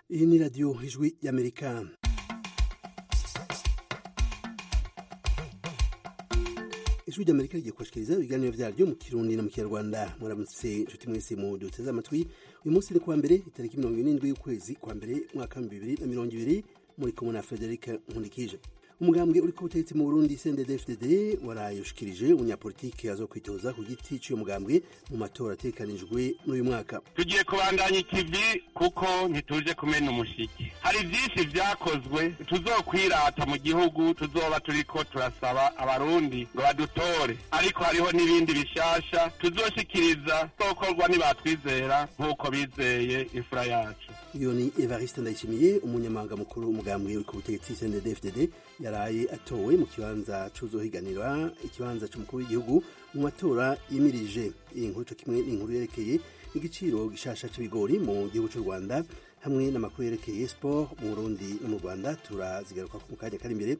iyi ni radiyo ijwi y'amerika ijwi ry'amerika rigiye kubashikiriza ibiganiro vyaryo mu kirundi na mu kinyarwanda muramutse inshuti mwese mu duteze amatwi uyu munsi ni kuwa mbere itariki mirongo irindwi y'ukwezi kwa mbere mwaka w'ibihumbi bibiri na mirongo ibiri muri kumwe na frederic nkundikije umugambwe uri ku butegetsi mu burundi cndd waraye ushikirije umunyapolitike azokwitoza ku giti c'uyo mugambwe mu matora ategekanijwe n'uyu mwaka tugiye kubandanya ikivi kuko ntituje kumena umushiki hari vyinshi vyakozwe tuzokwirata mu gihugu tuzoba turiko turasaba abarundi ngo badutore ariko hariho n'ibindi bishasha tuzoshikiriza zokorwa nibatwizera nk'uko bizeye imfura yacu iyo ni evariste ndayishimiye umunyamabanga mukuru w'umugambwe uri ku butegetsi cndd yaraye atowe mu kibanza c'uzohiganira ikibanza c'umukuru w'igihugu mu matora yimirije iyi nkuru co kimwe n'inkuru yerekeye igiciro gishasha c'ibigori mu gihugu c'u rwanda hamwe n'amakuru yerekeye sport mu burundi no mu rwanda turazigaruka mu kanya kari imbere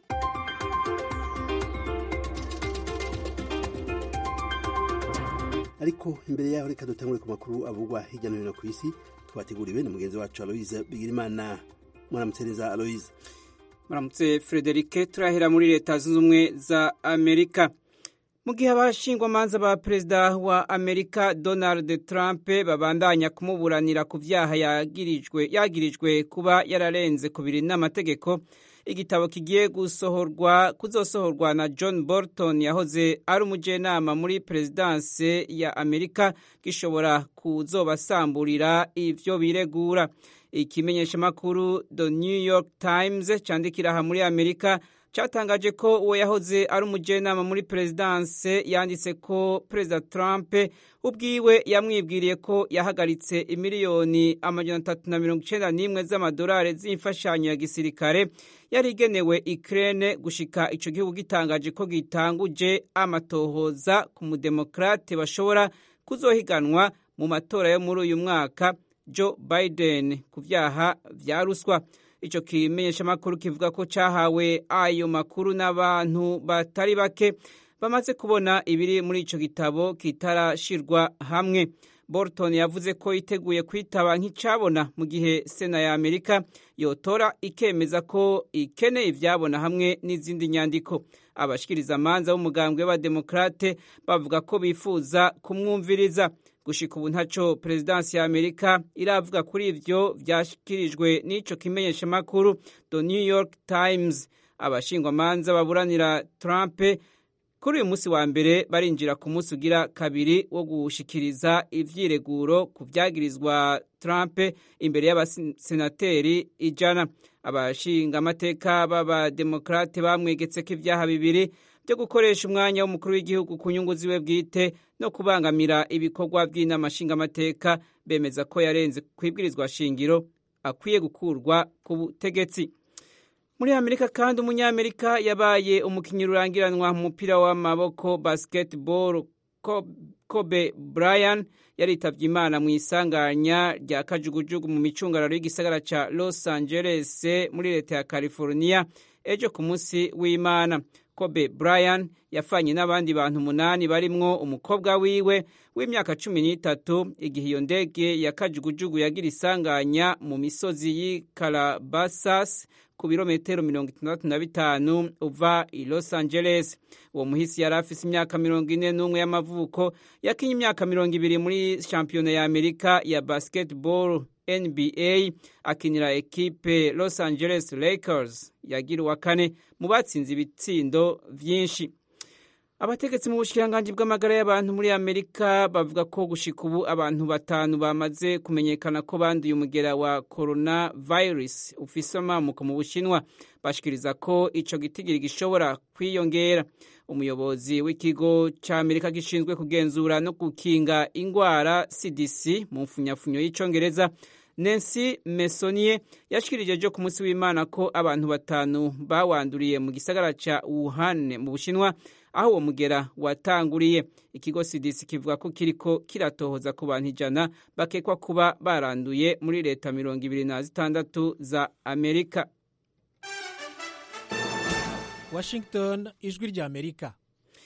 ariko imbere yaho reka dutangure ku makuru avugwa hirya no hino ku isi twateguriwe na mugenzi wacu aloise bigirimana mwaramutsereza aloise muramutse frederike turahera muri leta zunze ubumwe za amerika mu gihe abashingwamanza ba perezida wa amerika donald trump babandanya kumuburanira ku vyaha yagirijwe yagirijwe kuba yararenze kubiri n'amategeko igitabo kigiye gusohorwa kuzosohorwa na john bolton yahoze ari umujenama muri perezidanse ya amerika gishobora kuzobasamburira ivyo biregura ikimenyeshamakuru the new york times candikira aha muri amerika cyatangaje ko uwo yahoze ari umujenama muri perezidanse yanditse ko perezida trump ubwiwe yamwibwiriye ko yahagaritse imiliyoni amajana atatu na mirongo icenda n'imwe z'amadolari z'imfashanyo ya gisirikare yari igenewe Ukraine gushika ico gihugu gitangaje ko gitanguje amatohoza ku mudemokrate bashobora kuzohiganwa mu matora yo muri uyu mwaka Joe Biden ku vyaha vya ruswa ico kimenyeshamakuru kivuga ko cahawe ayo makuru n'abantu batari bake bamaze kubona ibiri muri ico gitabo kitarashirwa hamwe Bolton yavuze ko yiteguye kwitaba nk'icabona mu gihe sena ya Amerika yotora ikemeza ko ikeneye ivyabona hamwe n'izindi nyandiko abashikiriza amanza b'umugambwe w'abademokrate bavuga ko bifuza kumwumviriza gushika ubu ntaco perezidansi ya amerika iravuga kuri ivyo vyashikirijwe n'ico kimenyeshamakuru the new york times abashingwamanza baburanira trump kuri uyu munsi wa mbere barinjira ku munsi ugira kabiri wo gushikiriza ivyireguro ku vyagirizwa trump imbere y'abasenateri ijana abashingamateka b'abademokrate bamwegetseko ivyaha bibiri byo gukoresha umwanya w'umukuru w'igihugu ku nyungu ziwe bwite no kubangamira ibikorwa by'inama nshingamateka bemeza ko yarenze kwibwirizwa shingiro akwiye gukurwa ku butegetsi muri amerika kandi umunyamerika yabaye umukinnyi rurangiranwa mu mupira w'amaboko basketball kobe bryan yaritavye imana mu isanganya rya kajugujugu mu micungararo y'igisagara ca los angeles muri leta ya california ejo ku munsi w'imana kobe bryan yafanye n'abandi bantu umunani barimwo umukobwa wiwe w'imyaka cumi n'itatu igihe iyo ndege ya kajugujugu yagira isanganya mu misozi y'i calabasas ku birometero mirongo itandatu na bitanu uva i los angeles uwo muhisi yari afise imyaka mirongo ine n'umwe y'amavuko yakinye imyaka mirongo ibiri muri shampiyona ya amerika ya basketball nba akinira ekipe los angeles lakers yagira uwa kane mu batsinze ibitsindo vyinshi abategetsi mu bushikiranganji bw'amagara y'abantu muri amerika bavuga ko gushika ubu abantu batanu bamaze kumenyekana ko banduye umugera wa coronavirus ufise amamuko mu bushinwa bashikiriza ko ico gitigiri gishobora kwiyongera umuyobozi w'ikigo ca amerika gishinzwe kugenzura no gukinga ingwara cdc mu mfunyafunyo y'icongereza Nancy Mesonier yashikirije ejo ku munsi w'Imana ko abantu batanu bawanduriye mu gisagara ca Wuhan mu Bushinwa aho uwo mugera watanguriye ikigo CDC kivuga ko kiriko kiratohoza ku bantu ijana bakekwa kuba baranduye muri leta mirongo ibiri na zitandatu za Amerika Washington ijwi rya Amerika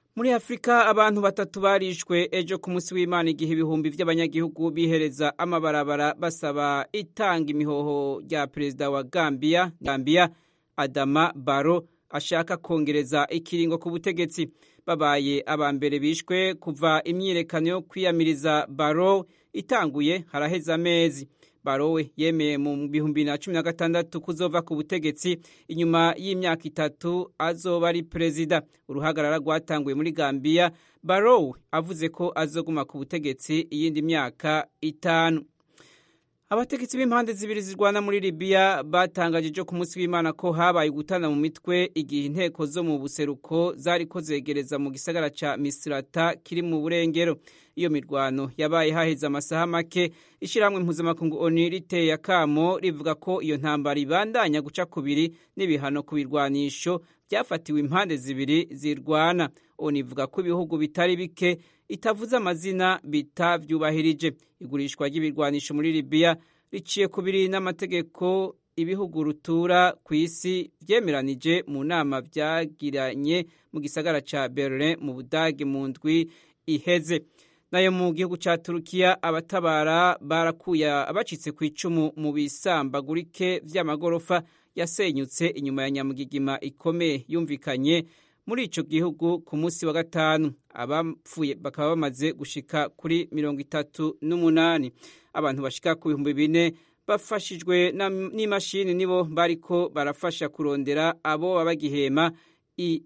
muri afurika abantu batatu barishwe ejo ku munsi w'imana igihe ibihumbi by'abanyagihugu bihereza amabarabara basaba itanga imihoho rya perezida wa gambia gambia adama baro ashaka kongereza ikiringo ku butegetsi babaye aba mbere bishwe kuva imyiyerekano yo kwiyamiriza baro itanguye haraheze amezi barowe yemeye mu bihumbi na cumi na gatandatu kuzova ku butegetsi inyuma y'imyaka itatu azoba ari perezida uruhagarara rwatanguye muri gambiya barowe avuze ko azoguma ku butegetsi iyindi myaka itanu abategetsi b'impande zibiri zirwana muri libiya batangaje ejo ku munsi w'imana ko habaye gutana mu mitwe igihe inteko zo mu buseruko zari ko zegereza mu gisagara ca misirata kiri mu burengero iyo mirwano yabaye haheze amasaha make ishyirahamwe mpuzamakungu oni riteye akamo rivuga ko iyo ntambara ibandanya guca kubiri n'ibihano ku birwanisho byafatiwe impande zibiri zirwana oni ivuga ko ibihugu bitari bike itavuze amazina bitavyubahirije igurishwa ry'ibirwanisho muri libiya riciye kubiri n'amategeko ibihugu rutura ku isi vyemeranije mu nama vyagiranye mu gisagara ca berlin mu budage mu ndwi iheze nayo mu gihugu ca turukiya abatabara barakuye abacitse ku icumu mu bisambagurike vy'amagorofa yasenyutse inyuma ya nyamugigima ikomeye yumvikanye muri ico gihugu ku munsi wa gatanu abapfuye bakaba bamaze gushika kuri mirongo itatu n'umunani abantu bashika ku bihumbi bine bafashijwe n'imashini nibo bariko barafasha kurondera abo babagihema i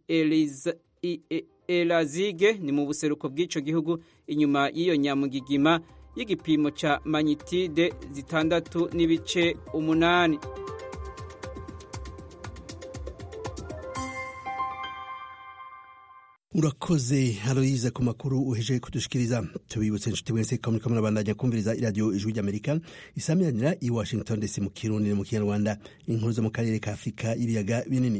elazige ni mu buseruko bw'ico gihugu inyuma y'iyo nyamugigima y'igipimo ca manyitide zitandatu n'ibice umunani urakoze haroyiza ku makuru uhejeje kudushikiriza tubibutse inshuti mwese ko muriko murabandanya kumviriza iradiyo ijwi ry'amerika isamiranira i washington dc mu kirundi no mu kinyarwanda inkuru zo mu karere ka afurika y'ibiyaga binini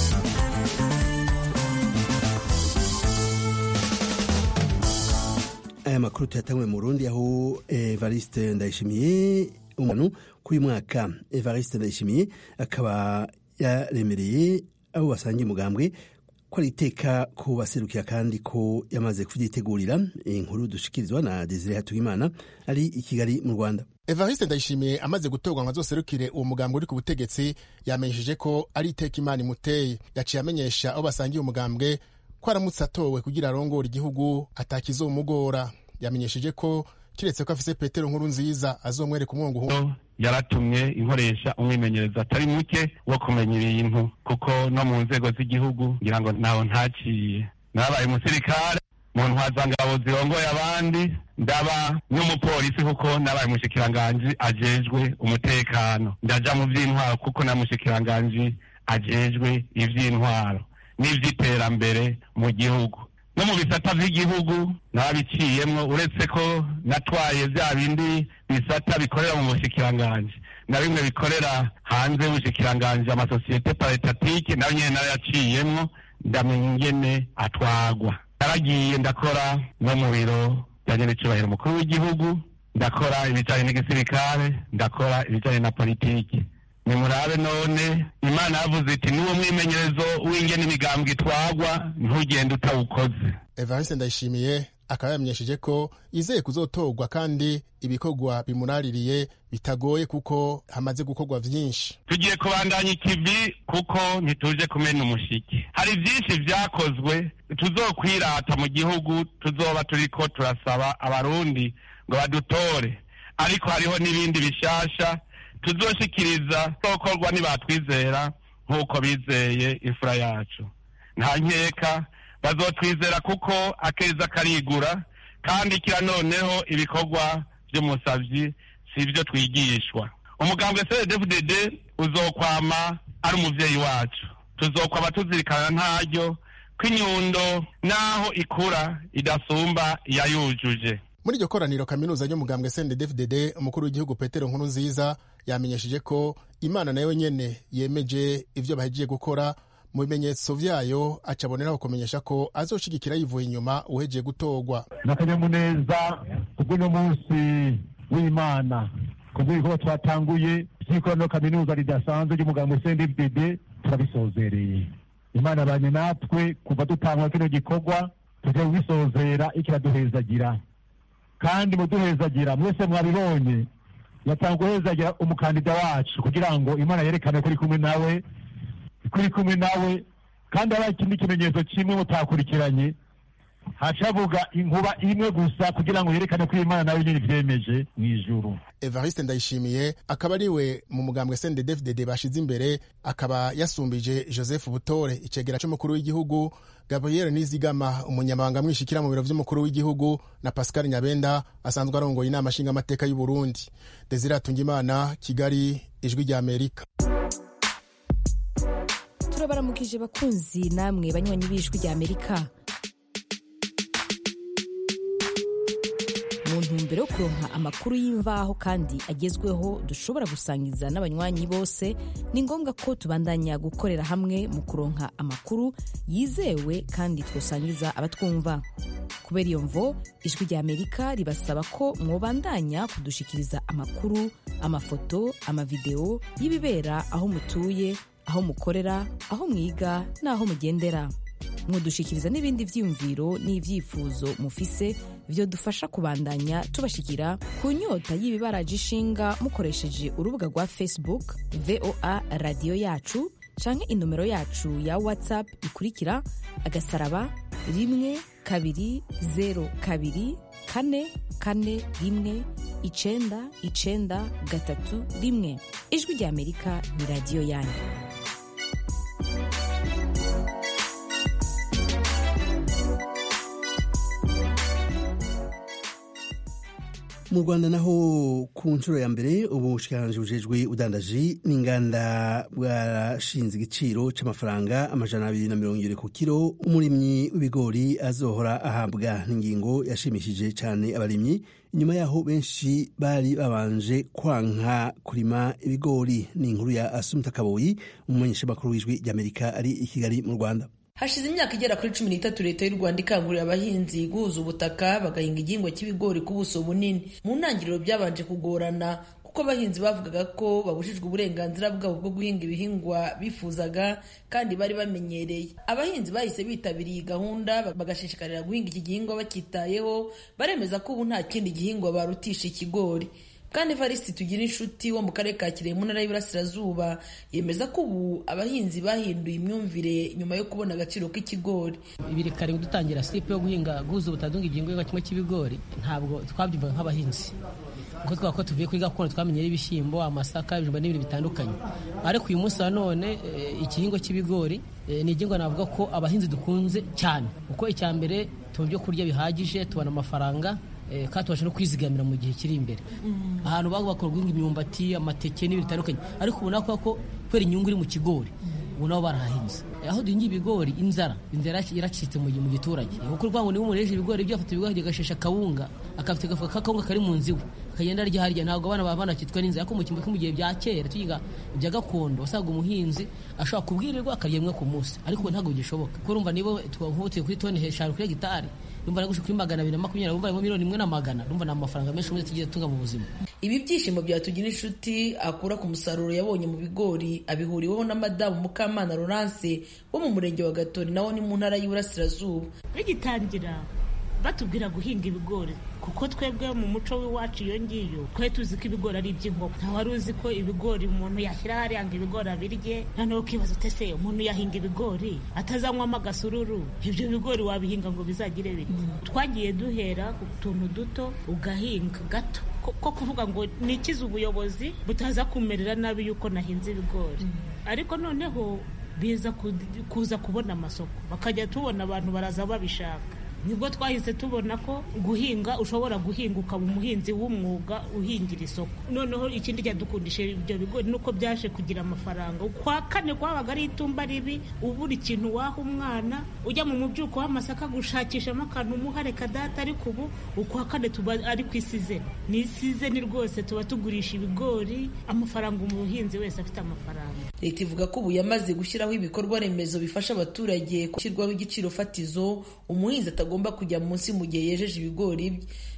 aya makuru tuyatangwe mu burundi aho evariste ndayishimiye umuntu k'uyu mwaka evariste ndayishimiye akaba yaremereye abo basangiye umugambwe ko ari iteka ko baserukira kandi ko yamaze kubyitegurira inkuru dushikirizwa na desire hatuyimana ari i kigali mu rwanda evariste ndayishimiye amaze gutorwa ngo azoserukire uwo mugambwe uri ku butegetsi yamenyesheje ko ari iteka imana imuteye yaciye amenyesha abo basangiye umugambwe ko aramutse atowe kugira arongore igihugu atakizomugora yamenyesheje ko kiretse ko afise petero nkuru nziza azomwereka umwongo yaratumye inkoresha umwimenyerezo atari muke wo kumenya ibintu kuko no mu nzego z'igihugu ngira ngo ntaho ntaciye nabaye umusirikare mu ntwazangabo zirongoye abandi ndaba n'umupolisi kuko nabaye umushikiranganji ajejwe umutekano ndaja mu vy'intwaro kuko na mushikiranganji ajejwe ivy'intwaro n'ivy'iterambere mu gihugu no mu bisata vy'igihugu nabiciyemwo uretse ko natwaye vya bindi bisata bikorera mu bushikiranganji na bimwe bikorera hanze y'ubushikiranganji amasosiyete paritatique nayo nyene nayo yaciyemwo ndamenya ingene atwagwa naragiye ndakora no mu biro bijanye n'icubahiro mukuru w'igihugu ndakora ibijanye n'igisirikare ndakora ibijanye na politiki nimurabe none imana yavuze iti n'uwo mwimenyerezo w'ingene imigambwe itwagwa ntugende utawukoze evariste ndayishimiye akaba yamenyesheje ko izeye kuzotorwa kandi ibikorwa bimuraririye bitagoye kuko hamaze gukorwa vyinshi tugiye kubandanya ikivi kuko ntituje kumena umushiki hari vyinshi vyakozwe tuzokwirata mu gihugu tuzoba turiko turasaba abarundi ngo badutore ariko hariho n'ibindi bishasha tuzoshikiriza sokorwa nibatwizera nk'uko bizeye imfura yacu nta nkeka bazotwizera kuko akeza karigura kandi kira noneho ibikorwa vy'umusavyi si ivyo twigishwa umugambwe cdfdd uzokwama ari umuvyeyi wacu tuzokwama tuzirikana ntaryo ko inyundo naho ikura idasumba iyayujuje muri iryo koraniro kaminuza ry'umugambwe cndfdd umukuru w'igihugu petero nkuru nziza yamenyesheje ko imana nayo nyene yemeje ivyo bahejeje gukora mu bimenyetso vyayo acaboneraho kumenyesha ko azoshigikira yivuye inyuma uhejeje gutorwa n'akanyamuneza kubw'uno munsi w'imana kubw'ibikorwa twatanguye vy'ikoraniro kaminuza ridasanzwe ry'umugambwe cndfdd turabisozereye imana banye natwe kuva dutangura kino gikorwa tugiye kubisozera ikiraduhezagira kandi muduhezagira mwese mwabibonye yatanga guhezagira umukandida wacu kugira ngo imana yerekane ko iri kumwe nawe ko iri kumwe nawe kandi haba ikindi kimenyetso kimwe mutakurikiranye hacavuga inkuba imwe gusa kugira ngo yerekane ko imana nawe nyine ivyemeje mu ijuru evariste ndayishimiye akaba ari we mu mugambwe sndefdd bashize imbere akaba yasumbije joseph butore icegera c'umukuru w'igihugu gabriel nizigama umunyamabanga mwishikira mu biro vy'umukuru w'igihugu na pascal nyabenda asanzwe arongoye inama nshingamateka y'u burundi desire atungimana kigali ijwi rya amerika turabaramukije bakunzi namwe banywanyi b'ijwi rya amerika mu ntumbero yo kuronka amakuru y'imvaho kandi agezweho dushobora gusangiza n'abanywanyi bose ni ngombwa ko tubandanya gukorera hamwe mu kuronka amakuru yizewe kandi twosangiza abatwumva kubera iyo mvo ijwi rya amerika ribasaba ko mwobandanya kudushikiriza amakuru amafoto amavideo y'ibibera aho mutuye aho mukorera aho mwiga n'aho mugendera mwodushikiriza n'ibindi vyiyumviro n'ivyifuzo mufise vyodufasha kubandanya tubashikira ku nyota y'ibibaraje ishinga mukoresheje urubuga rwa facebook voa radiyo yacu canke inomero yacu ya whatsapp ikurikira agasaraba rimwe kabiri zero kabiri kane kane rimwe icenda icenda gatatu rimwe ijwi rya amerika ni radiyo yanyu mu rwanda naho ku nshuro ya mbere ubushikiranganji bujejwe udandaji n'inganda bwarashinze igiciro c'amafaranga amajana abiri na mirongo ibiri ku kiro umurimyi w'ibigori azohora ahabwa n'ingingo yashimishije cane abarimyi inyuma yaho benshi bari babanje kwanka kurima ibigori ni inkuru ya asumta kaboyi umumenyeshamakuru w'ijwi ry'amerika ari i kigali mu rwanda hashize imyaka igera kuri cumi n'itatu leta y'u rwanda ikangurira abahinzi guhuza ubutaka bagahinga igihingwa cy'ibigori ku buso bunini mu ntangiriro byabanje kugorana kuko abahinzi bavugaga ko babujijwe uburenganzira bwabo bwo guhinga ibihingwa bifuzaga kandi bari bamenyereye abahinzi bahise bitabiriye iyi gahunda bagashishikarira guhinga iki gihingwa bacyitayeho baremeza ko ubu nta kindi gihingwa barutisha ikigori kandi evariste tugira inshuti wo mu karere ka kirehe mu ntara y'iburasirazuba yemeza ko ubu abahinzi bahinduye imyumvire nyuma yo kubona agaciro k'ikigori ibiri kare dutangira sipe yo guhinga guhuza ubutadunga igihingwa kimwe cy'ibigori ntabwo twabyumvaga nk'abahinzi kuko twaba ko tuvuye kuri gakondo twamenyera ibishyimbo amasaka ibijumba n'ibintu bitandukanye ariko uyu munsi wa none igihingwa cy'ibigori ni igihingwa navuga ko abahinzi dukunze cyane kuko icya mbere tubona ibyo kurya bihagije tubona amafaranga kandi tubasha no kwizigamira mu gihe kiri imbere ahantu baba bakora guhinga imyumbati amateke n'ibintu bitandukanye ariko ubona ko kubera inyungu iri mu kigori ubu nabo barahahinze aho duhinga ibigori inzara inzara iracitse mu giturage kuko urwango niba umuntu yejeje ibigori ibyo afata ibigori agashesha akawunga akafite agafuka k'akawunga kari mu nzu iwe akagenda arya harya ntabwo abana baba banakitwa n'inzara ariko mu kimbo mu gihe bya kera tuyiga ibya gakondo wasaga umuhinzi ashobora kubwirirwa akarya rimwe ku munsi ariko ntabwo bigishoboka kuko urumva niba twahutiye kuri toni eshanu kuri hegitari rumva nagushe kuri magana abiri na makumyabiri rumva harimo miliyoni imwe na magana rumva ni amafaranga menshi ubundi tugiye tunga mu buzima ibi byishimo byatugira inshuti akura ku musaruro yabonye mu bigori abihuriweho na madamu mukamana Laurence wo mu murenge wa gatori nawo ni mu ntara y'iburasirazuba bigitangira batubwira guhinga ibigori kuko twebwe mu muco w'iwacu iyo ngiyo twari tuzi ko ibigori ari iby'inkoko nta wari uzi ko ibigori umuntu yashyira hariya ngo ibigori abirye noneho ukibaza utese umuntu yahinga ibigori atazanywamo agasururu ibyo bigori wabihinga ngo bizagire bite twagiye duhera ku tuntu duto ugahinga gato ko kuvuga ngo nikize ubuyobozi butaza kumerera nabi yuko nahinze ibigori ariko noneho biza kuza kubona amasoko bakajya tubona abantu baraza babishaka nibwo twahise tubona ko guhinga ushobora guhinga ukaba umuhinzi w'umwuga uhingira isoko noneho ikindi cyadukundisha ibyo bigori nuko byaje kugira amafaranga kwa kane kwabaga ari itumba ribi ubura ikintu waha umwana ujya mu mubyuko w'amasaka gushakishamo akantu umuhare kadata ariko ubu ukwa kane tuba ari ku isizeni ni isizeni rwose tuba tugurisha ibigori amafaranga umuhinzi wese afite amafaranga leta ivuga ko ubu yamaze gushyiraho ibikorwa remezo bifasha abaturage gushyirwaho igiciro fatizo umuhinzi atagomba kujya munsi mu gihe yejeje ibigori bye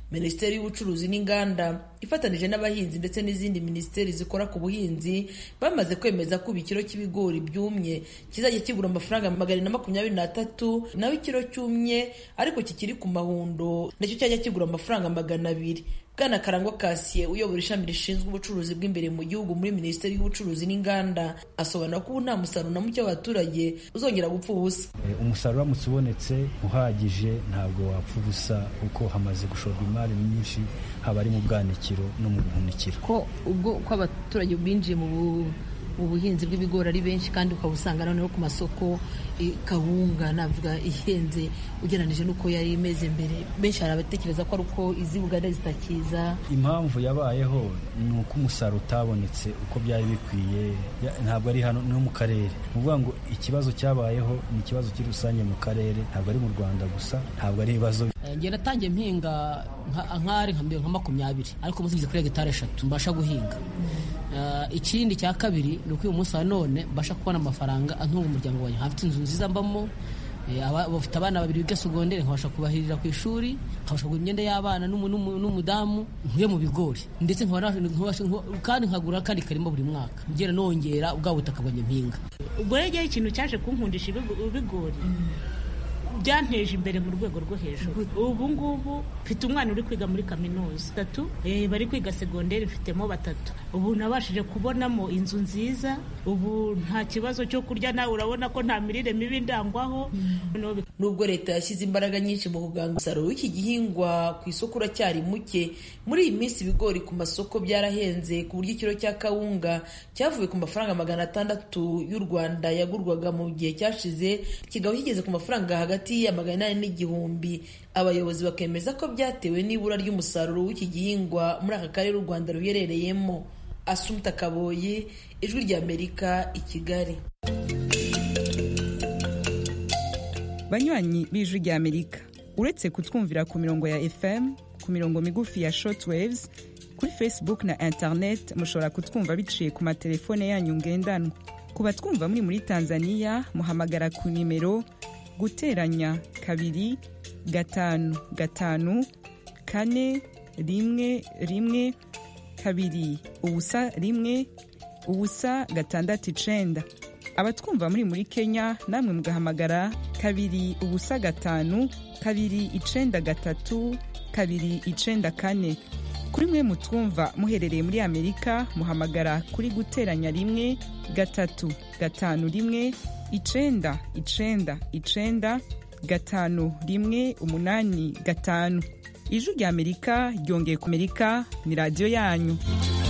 minisiteri y'ubucuruzi n'inganda ifatanije n'abahinzi ndetse n'izindi minisiteri zikora ku buhinzi bamaze kwemeza ko ikiro cy'ibigori byumye kizajya kigura amafaranga magana na makumyabiri n'atatu naho ikiro cyumye ariko kikiri ku mahundo nacyo cyajya kigura amafaranga magana abiri bwana karangwa kasiye uyobora ishami rishinzwe ubucuruzi bw'imbere mu gihugu muri minisiteri y'ubucuruzi n'inganda asobanura ko ubu nta musaruro na muke w'abaturage uzongera gupfa ubusa umusaruro uramutse ubonetse uhagije ntabwo wapfa ubusa kuko hamaze gushorwa imari myinshi haba ari mu bwanikiro no mu buhunikiro ko ubwo ko abaturage binjiye mu buhinzi bw'ibigori ari benshi kandi ukaba usanga noneho ku masoko kawunga navuga ihenze ugereranyije n'uko yari imeze mbere benshi hari abatekereza ko ari uko izi buganda zitakiza impamvu yabayeho ni uko umusaruro utabonetse uko byari bikwiye ntabwo ari hano no mu karere ni ukuvuga ngo ikibazo cyabayeho ni ikibazo kiri rusange mu karere ntabwo ari mu rwanda gusa ntabwo ari ibibazo njye natangiye mpinga nk'ari nka makumyabiri ariko ubu kuri hegitari eshatu mbasha guhinga ikindi cya kabiri ni uko uyu munsi wa none mbasha kubona amafaranga antunga umuryango wanjye nkafite inzu nziza mbamo bafite abana babiri biga segonderi nkabasha kubahirira ku ishuri nkabasha kugura imyenda y'abana n'umudamu nkuye mu bigori ndetse kandi nkagura kandi karimo buri mwaka ngera nongera ubwa butaka bwanjye mpinga ubwo rero ikintu cyaje kunkundisha ibigori byanteje imbere mu rwego rwo hejuru ubu ngubu mfite umwana uri kwiga muri kaminuza batatu bari kwiga segonderi mfitemo batatu ubu nabashije kubonamo inzu nziza ubu nta kibazo cyo kurya nawe urabona ko nta mirire mibi ndangwaho nubwo leta yashyize imbaraga nyinshi mu kuganga umusaruro w'iki gihingwa ku isoko uracyari muke muri iyi minsi ibigori ku masoko byarahenze ku buryo ikiro cya kawunga cyavuye ku mafaranga magana atandatu y'u rwanda yagurwaga mu gihe cyashize kikaba kigeze ku mafaranga hagati ya magana inani n'igihumbi abayobozi bakemeza ko byatewe n'ibura ry'umusaruro w'iki gihingwa muri aka karere u rwanda ruherereyemo asumta kaboyi ijwi ry'amerika i kigali banywanyi b'ijwi ry'amerika uretse kutwumvira ku mirongo ya fm ku mirongo migufi ya shortwaves kuri facebook na internet mushobora kutwumva biciye ku matelefone yanyu ngendanwa ku batwumva muri muri tanzania muhamagara ku nimero guteranya kabiri gatanu gatanu kane rimwe rimwe kabiri ubusa rimwe ubusa gatandatu icenda abatwumva muri muri kenya namwe mugahamagara kabiri ubusa gatanu kabiri icenda gatatu kabiri icenda kane kuri mwe mutwumva muherereye muri amerika muhamagara kuri guteranya rimwe gatatu gatanu rimwe icenda icenda icenda gatanu rimwe umunani gatanu ijwi rya amerika ryongeye ku amerika ni radiyo yanyu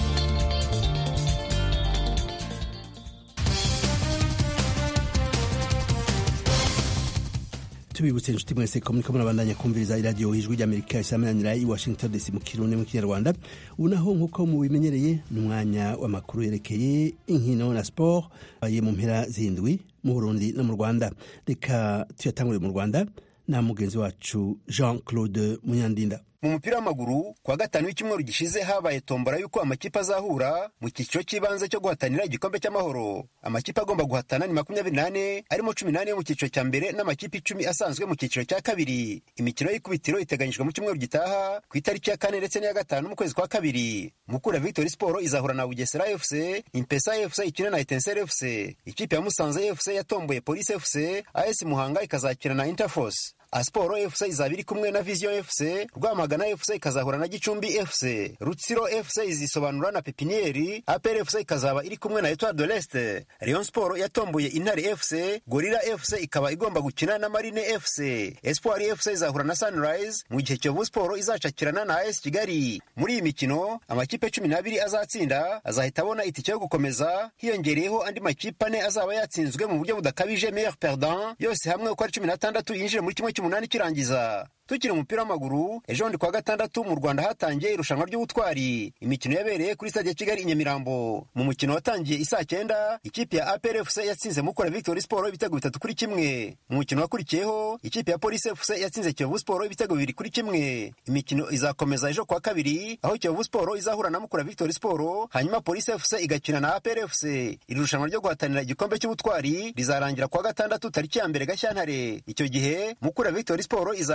tubibutse inshuti mwese ko muriko murabandanya kumviriza iradiyo ijwi ry'amerika isamananira i washington dc mu kirundi mu kinyarwanda ubu naho nk'uko mubimenyereye ni umwanya w'amakuru yerekeye inkino na sport aye mu mpera zindwi mu burundi no mu rwanda reka tuyatangure mu rwanda na mugenzi wacu jean claude munyandinda mu mupira w'amaguru kuwa gatanu w'icyumweru gishize habaye tombora y'uko amakipe azahura mu cyiciro cy'ibanze cyo guhatanira igikombe cy'amahoro amakipe agomba guhatana ni makumyabiri n'ane arimo cumi n'ane yo mu cyiciro cya mbere n'amakipe icumi asanzwe mu cyiciro cya kabiri imikino y'ikubitiro iteganyijwe mu cyumweru gitaha ku itariki ya kane ndetse n'iya gatanu mu kwezi kwa kabiri mukura victory sport izahura na bugesera fc impesa fc ikina na etensere fc ikipe ya musanze fc yatomboye police fc as muhanga ikazakina na interforce Asiporo FC izaba iri kumwe na Vision FC, Rwamagana FC ikazahura na Gicumbi FC, Rutsiro FC izisobanura na Pepinieri, APR FC ikazaba iri kumwe na Etoile de l'Est. Rayon Sport yatomboye Intare FC, Gorilla FC ikaba igomba gukina na Marine FC. Espoir FC izahura na Sunrise, mu gihe Kiyovu Sport izacakirana na AS Kigali. Muri iyi mikino, amakipe cumi n'abiri azatsinda azahita abona itike yo gukomeza, hiyongereyeho andi makipe ane azaba yatsinzwe mu buryo budakabije meilleur perdant, yose hamwe uko ari cumi n'atandatu yinjire muri kimwe cy'umunani kirangiza tukiri umupira w'amaguru ejo bundi kuwa gatandatu mu rwanda hatangiye irushanwa ry'ubutwari imikino yabereye kuri stade ya kigali i nyamirambo mu mukino watangiye isaa cyenda ikipe ya apr fc yatsinze mukura victory sport ibitego bitatu kuri kimwe mu mukino wakurikiyeho ikipe ya police fc yatsinze kiyovu sport ibitego bibiri kuri kimwe imikino izakomeza ejo kuwa kabiri aho kiyovu sport izahura na mukura victory sport hanyuma police fc igakina na apr fc iri rushanwa ryo guhatanira igikombe cy'ubutwari rizarangira kuwa gatandatu tariki ya mbere gashyantare icyo gihe mukura victory sport izahura na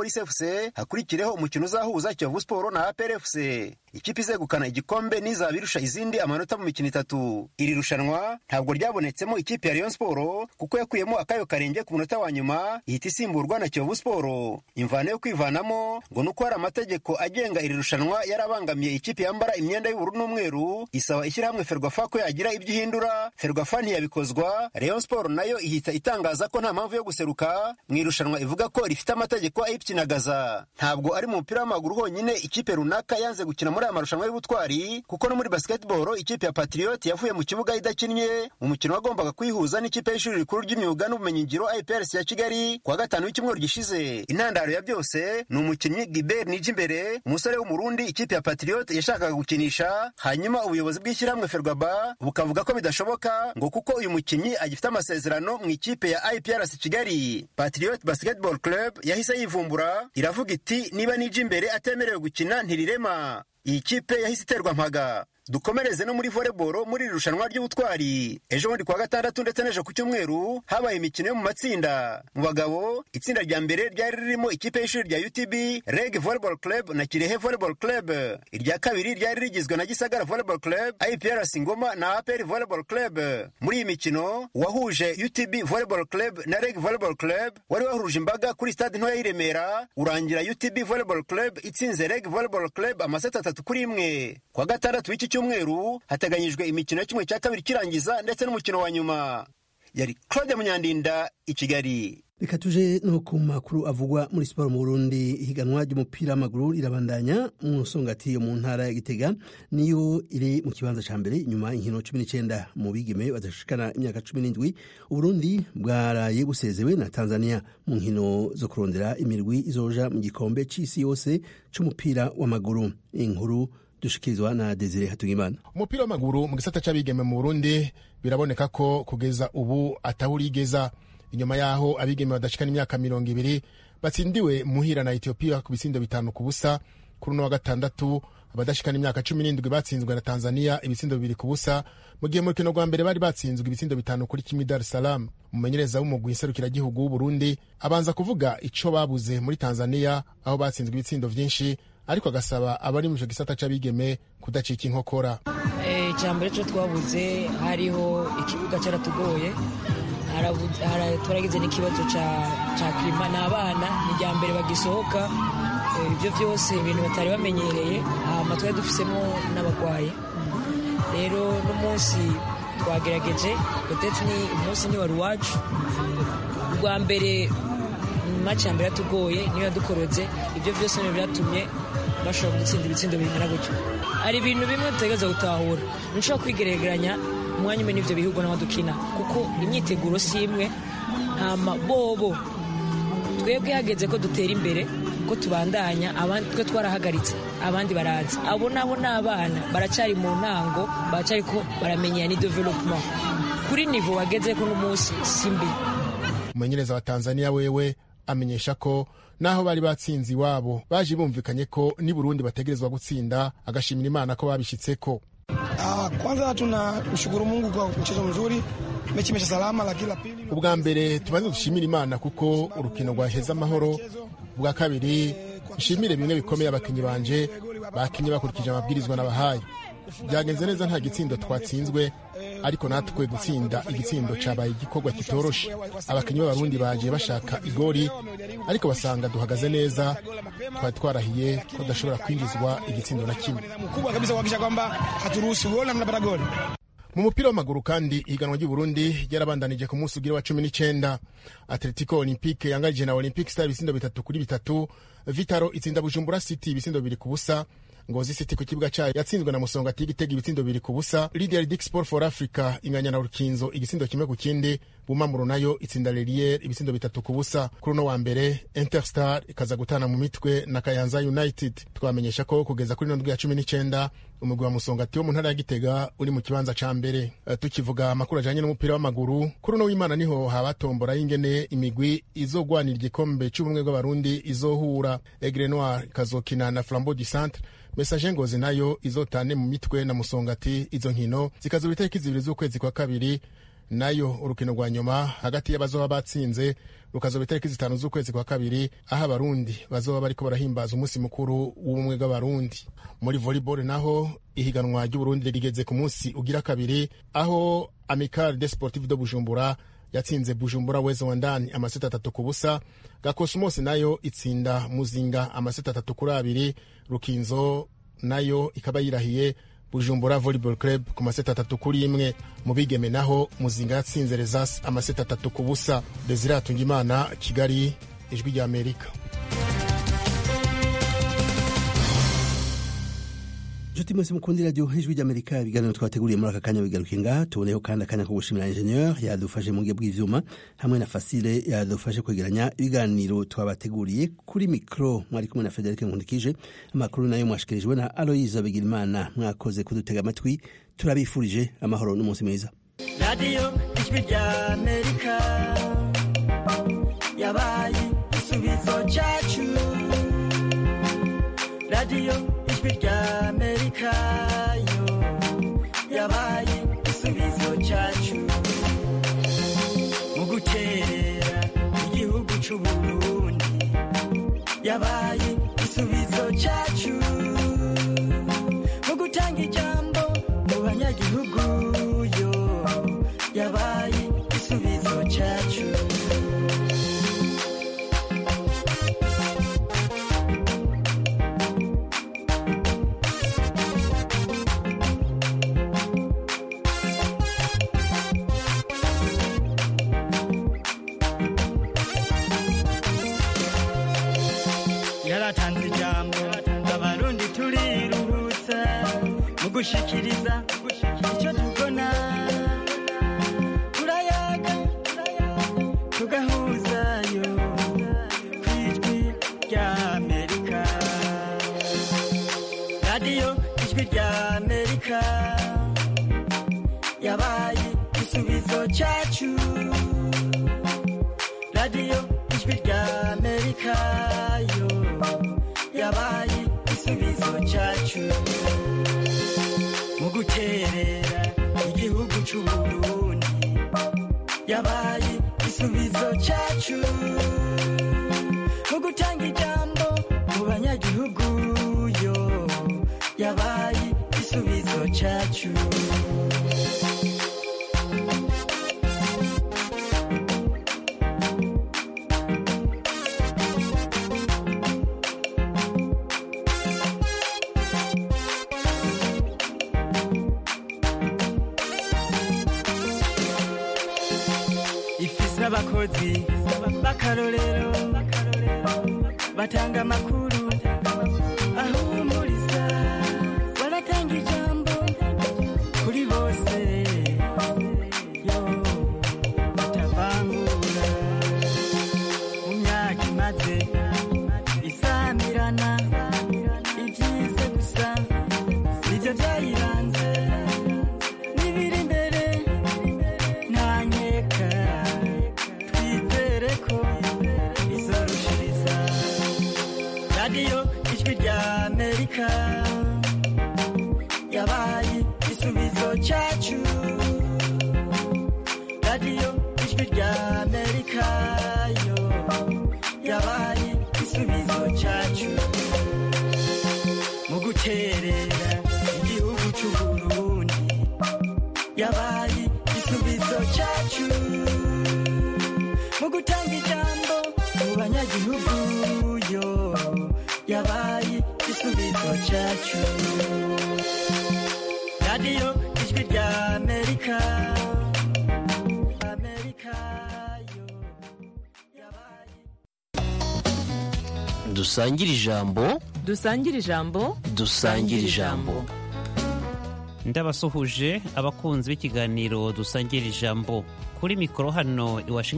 polisi fc hakurikireho umukino uzahuza kiyovu siporo na apr fc ikipe izegukana igikombe n'izaba irusha izindi amanota mu mikino itatu iri rushanwa ntabwo ryabonetsemo ikipe ya rayon siporo kuko yakuyemo akayo karenge ku munota wa nyuma ihita isimburwa na kiyovu siporo imvano yo kwivanamo ngo ni uko hari amategeko agenga iri rushanwa yarabangamiye ikipe yambara imyenda y'ubururu n'umweru isaba ishyirahamwe ferwafa ko yagira ibyo ihindura ferwafa ntiyabikozwa rayon siporo nayo ihita itangaza ko nta mpamvu yo guseruka mu irushanwa ivuga ko rifite amategeko ayikinagaza ntabwo ari mu mupira w'amaguru honyine ikipe runaka yanze gukina muri aya marushanwa y'ubutwari kuko no muri basketball ikipe ya patriot yavuye mu kibuga idakinnye mu mukino wagombaga kwihuza n'ikipe y'ishuri rikuru ry'imyuga n'ubumenyingiro IPRS ya Kigali kuwa gatanu w'icyumweru gishize intandaro ya byose ni umukinnyi Gilbert Nijimbere umusore w'umurundi ikipe ya patriot yashakaga gukinisha hanyuma ubuyobozi bw'ishyirahamwe Ferwaba bukavuga ko bidashoboka ngo kuko uyu mukinnyi agifite amasezerano mu ikipe ya IPRS Kigali Patriot Basketball Club yahise yivumbura iravuga iti niba Nijimbere atemerewe gukina ntirirema iyi kipe yahise iterwa mpaga dukomereze no muri volleyball muri iri rushanwa ry'ubutwari ejo bundi kuwa gatandatu ndetse n'ejo ku cyumweru habaye imikino yo mu matsinda mu bagabo itsinda rya mbere ryari ririmo ikipe y'ishuri rya utb reg volleyball club na kirehe volleyball club irya kabiri ryari rigizwe na gisagara volleyball club iprc ngoma na apr volleyball club muri iyi mikino wahuje utb volleyball club na reg volleyball club wari wahuruje imbaga kuri stade ntoya y'i remera urangira utb volleyball club itsinze reg volleyball club amaseti atatu kuri imwe kuwa gatandatu w'iki cyumweru hateganyijwe imikino ya kimwe cya kabiri kirangiza ndetse n'umukino wa nyuma yari claude munyandinda i kigali reka tuje no ku makuru avugwa muri siporo mu burundi ihiganwa ry'umupira w'amaguru rirabandanya mu nsongati yo mu ntara ya gitega niyo iri mu kibanza cya mbere inyuma inkino cumi n'icyenda mu bigeme badashikana imyaka cumi n'indwi uburundi bwaraye busezewe na tanzania mu nkino zo kurondera imirwi izoja mu gikombe c'isi yose c'umupira w'amaguru inkuru dushikirizwa na Desire Hatungimana. Umupira w'amaguru mu gisata c'abigeme mu Burundi biraboneka ko kugeza ubu atawurigeza inyuma yaho abigeme badashikana imyaka mirongo ibiri batsindiwe muhira na Ethiopia ku bisindo bitanu ku busa kuri uno wa gatandatu abadashikana imyaka cumi n'indwi batsinzwe na Tanzania ibitsindo bibiri ku busa mu gihe mu rukino rwa mbere bari batsinzwe ibitsindo bitanu kuri kimwe Dar es Salaam umumenyereza w'umugwi nserukiragihugu w'Uburundi abanza kuvuga ico babuze muri Tanzania aho batsinzwe ibitsindo vyinshi ariko agasaba abari mu gisata c'abigeme kudacika inkokora icya mbere cyo twabuze hariho ikibuga cyaratugoye turagize n'ikibazo cya kirima ni abana ni irya mbere bagisohoka ibyo byose ibintu batari bamenyereye hama twari dufisemo n'abarwayi rero n'umunsi twagerageje ndetse ni umunsi ni wari iwacu ubwa mbere maci ya mbere yatugoye niyo yadukorotse ibyo byose ni byatumye bashobora gutsinda ibitsindo bingana gutyo hari ibintu bimwe tutegereza gutahura ntushobora kwigeregeranya umwanya umwe n'ibyo bihugu n'aho dukina kuko imyiteguro si imwe ntama bobo twebwe hageze ko dutera imbere ko tubandanya abandi twe twarahagaritse abandi baraza abo nabo ni abana baracyari mu ntango baracyari ko baramenyera ni development kuri nivo wageze ko n'umunsi si mbi umumenyereza wa tanzania wewe amenyesha ko naho bari batsinze iwabo baje bumvikanye ko ni Burundi bategerezwa gutsinda agashimira Imana ko babishitseko. Uh, kwanza tunamshukuru Mungu kwa mchezo mzuri, mechi imesha salama, lakini la pili, ubwa mbere tubanze dushimira Imana kuko urukino rwaheze amahoro. Ubwa kabiri nshimire bimwe bikomeye abakinnyi banje bakinye bakurikije amabwirizwa nabahaye. Byagenze neza nta gitsindo twatsinzwe ariko natwe gutsinda igitsindo cabaye igikorwa kitoroshe abakinnyi b'abarundi baje bashaka igori ariko basanga duhagaze neza twari twarahiye ko tudashobora kwinjizwa igitsindo na kimwe mu mupira w'amaguru kandi ihiganwa ry'uburundi ryarabandanije ku munsi ugira wa cumi n'icenda atletico olympique yangarije na olympique star ibisindo bitatu kuri bitatu vitaro itsinda bujumbura city ibisindo bibiri ku busa ngozi city ku kibuga cyayo yatsinzwe na musongati igitego ibitsindo bibiri ku busa lidia dick sport for africa inganya na rukinzo igisindo kimwe ku kindi bumamuro nayo itsinda lerier ibitsindo bitatu ku busa kuri uno wa mbere interstar ikaza gutana mu mitwe na kayanza united twamenyesha ko kugeza kuri ndwi ya cumi n'icenda umugwi wa musongati wo mu ntara ya gitega uri mu kibanza ca mbere uh, tukivuga amakuru ajanye n'umupira w'amaguru kuri uno w'imana niho habatombora y'ingene imigwi izogwanira igikombe c'ubumwe bw'abarundi izohura egre noir ikazokina na flambeau du centre mesaje ngozi nayo izotane mu mitwe na musongati izo nkino zikazura itariki zibiri z'ukwezi kwa kabiri nayo urukino rwa nyuma hagati y'abazoba batsinze rukazoba itariki zitanu z'ukwezi kwa kabiri aho abarundi bazoba bariko barahimbaza umunsi mukuru w'ubumwe bw'abarundi muri volleyball naho ihiganwa ry'uburundi rigeze ku munsi ugira kabiri aho amical de sportive de bujumbura yatsinze bujumbura weze wa ndani amaseti atatu ku busa gakosmos nayo itsinda muzinga amaseti atatu kuri abiri rukinzo nayo ikaba yirahiye bujumbura volleyball club ku maseti atatu kuri imwe mu bigeme naho muzinga yatsinze rezas amaseti atatu ku busa desire hatungimana kigali ijwi rya amerika nshuti mwese mukundira radiyo ijwi ry'amerika ibiganiro twateguriye muri aka kanya bigaruke ngaha tuboneyeho kandi akanya ko gushimira ingenieur yadufashe mu bwe bw'ivyuma hamwe na fasile yadufashe kwegeranya ibiganiro twabateguriye kuri mikro mwari kumwe na federike nkundikije amakuru nayo mwashikirijwe na aloyiza bigirimana mwakoze kudutega amatwi turabifurije amahoro n'umunsi mwiza radiyo ijwi rya amerika yabaye igisubizo cyacu radiyo ijwi rya amerika yo yabaye igisubizo cyacu mu gukerera igihugu cy'uburundi yabaye igisubizo cyacu mu gutanga ijambo mu banyagihugu yo yabaye igisubizo cyacu yaratanze ijambo abarundi turiruhutsa mu gushikiriza icyo tubona turayaga tugahuzayo ku ijwi rya amerika radiyo ijwi rya amerika yabaye igisubizo cyacu radiyo ijwi rya amerika yo yabaye igisubizo cyacu mu guterera igihugu cy'uburundi yabaye igisubizo cyacu mu gutanga ijambo mu banyagihugu yo yabaye igisubizo cyacu ifise abakozi b'akarorero batanga amakuru ahumuriza baratanga ijambo kuri bose yo batavangura mu myaka imaze isamirana ibyize gusa nibyo byayiranze n'ibiri imbere ntanyeka twizere ko izorushiriza radiyo ijwi rya amerika yabaye igisubizo cyacu radiyo ijwi rya amerika yo yabaye igisubizo cyacu mu guterera igihugu cy'uburundi yabaye igisubizo cyacu mu gutanga ijambo mu banyagihugu yo yabaye igisubizo cyacu radiyo ijwi rya amerika amerika dusangire ijambo dusangire ijambo dusangire ijambo ndabasuhuje abakunzi b'ikiganiro dusangira ijambo kuri mikoro hano i Washington